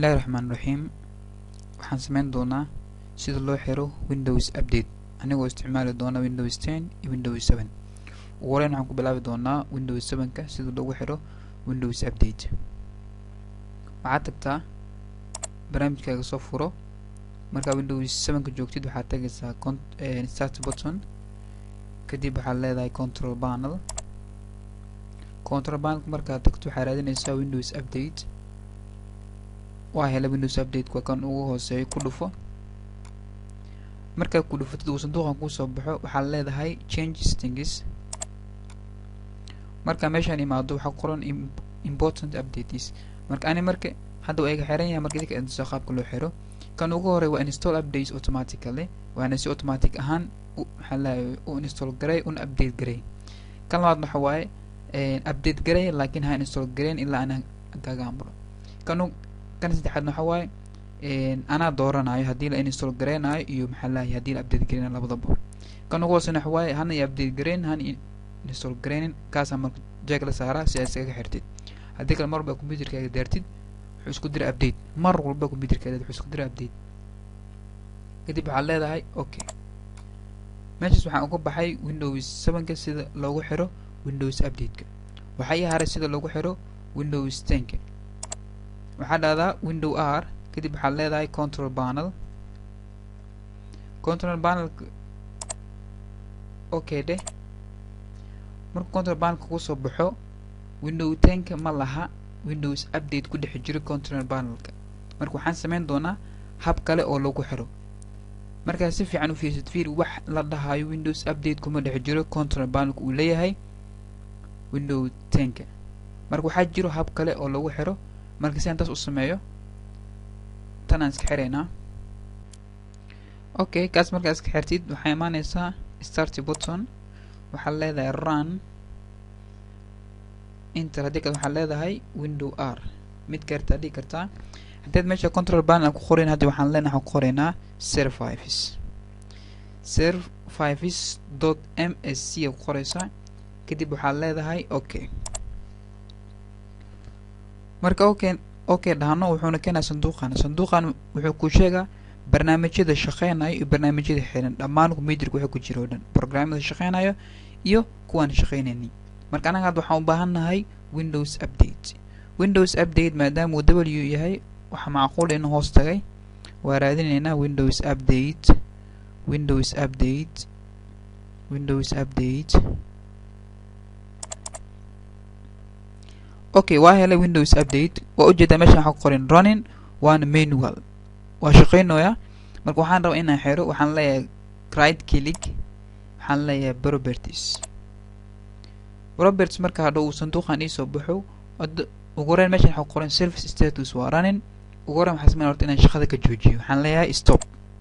bismillahi raxmaan raxiim waxaan sameyn doonaa sida loo xiro windows update anigoo isticmaali doona windows ten iyo windows seven ugu horeyn waxaan ku bilaabi doonaa windows sevenka sida loogu xiro windows update waxaad tagtaa barnaamijkaaga soo furo markaa windows sevenka joogtid waxaad tagaysaa start button kadib waxaad leedahay control panel control panelka markaad tagto waxaad raadinaysaa windows update waa hela windows update waa kan ugu hooseeyo ku dhufo markaad ku dhufatid uu sanduuqan kusoo baxo waxaad leedahay change settings marka meeshaan imaado waxaa qoran important updates marka ani marka hadda waa iga xiran yahay marka idinka intuso qaabka loo xiro kan ugu horey waa install updates automatically waana si automatic ahaan maxaa leeyahay u install garay una update garay kan labaad waxa waaye update garay laakiin ha install garayn ilaa ana kaga amro kan kan saddexaad waxa waaye anaa dooranayo haddii la install garaynayo iyo maxaa leeyahay haddii la update garaynayo labadaba kan ugu hoosena waxa waaye hana iyo update garayn hana install garaynin kaasaa marka jeeg la saaraa si aad iskaga xirtid haddii kale mar walba computerkaaga daartid wuxuu isku dira update mar walba computerkaaga wuxuu isku dira update kadib waxaad leedahay okay meeshaas waxaan uga baxay windows sevenka sida loogu xiro windows updateka waxaa ii haray sida loogu xiro windows tenka waxaa dhahdaa window r kadib waxaad leedahay control panel control panelka okay dheh marka control panelka kusoo baxo window tenka ma laha windows update ku dhex jiro control panelka marka waxaan sameyn doonaa hab kale oo lagu xiro markaa si fiican u fiirsid fiir wax la dhahayo windows update kuma dhex jiro control panelka uu leeyahay window tenka marka waxaa jiro hab kale oo lagu xiro marka si aan taas u sameeyo tan aan iska xiraynaa okay kaas markaa iska xirtid waxaa imaaneysaa start button waxaad leedahay run inter haddii kale waxaad leedahay window r mid kartaa dhigi kartaa haddaad meesha control panel ku qorayn hadda waxaan leenahay waxaan ku qoraynaa services services dot m s c ku qoraysaa kadib waxaad leedahay okay marka okay okay dhahno wuxuuna keenaa sanduuqan sanduuqan wuxuu ku sheegaa barnaamijyada shaqeynayo iyo barnaamijyada xiran dhammaan computerka waxa ku jira oo dhan programmada shaqeynayo iyo kuwaan shaqeynaynin marka anaga hadda waxaan u baahannahay windows update windows update maadaama uu w yahay waxaa macquul in hoos tagay waa raadinaynaa windows update windows update windows update okay waa helay windows update waa ujeedaa meeshan waxaa ku qoran running waana manual waa shaqeynoya marka waxaan rabaa inaan xiro waxaan leeyahay right click waxaan leeyahay properties properties marka hadha uu sanduuqan iisoo baxo ugu horeyn meeshan waxaa ku qoran service status waa running ugu horeyn waxaa sameyn horta inaan shaqada ka joojiyo waxaan leeyahay stop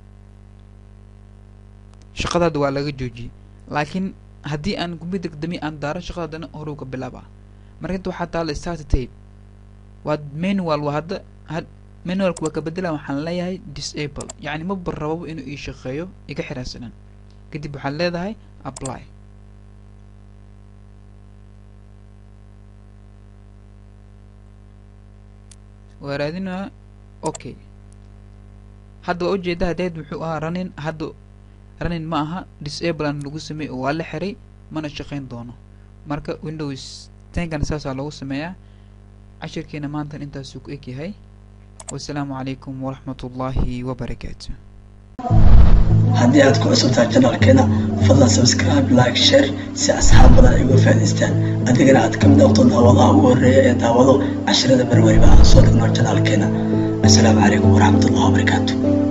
shaqadaada waa laga joojiyey laakiin haddii aan computerka dami aan daaro shaqadaadana horuu ka bilaabaa marka inta waxaa taala start tape waa manual waa hadda had manualka waa ka bedela waxaan leeyahay disable yacni maba rababo inuu ii shaqeeyo iga xiraansanan kadib waxaad leedahay apply waa raadinaa okay hadda waa ujeeda hadeed wuxuu ahaa running hadda running ma aha disable aan lagu sameey oo waa la xiray mana shaqeyn doono marka windows tenkan saasaa loogu sameeyaa cashirkeena maantan intaasuu ku eg yahay wasalaamu calaykum waraxmat ullaahi wabarakaatu haddii aad ku cusubtahay janalkeena fadlan subscribe like share si asxaab badan ay uga faa'idaystaan adigana aad ka mid noqdo daawadaha ugu horreeya ee daawado cashirada marwariba aan soo dhigno janaalkeena assalaamu calaykum waraxmat ullahi wabarakaatu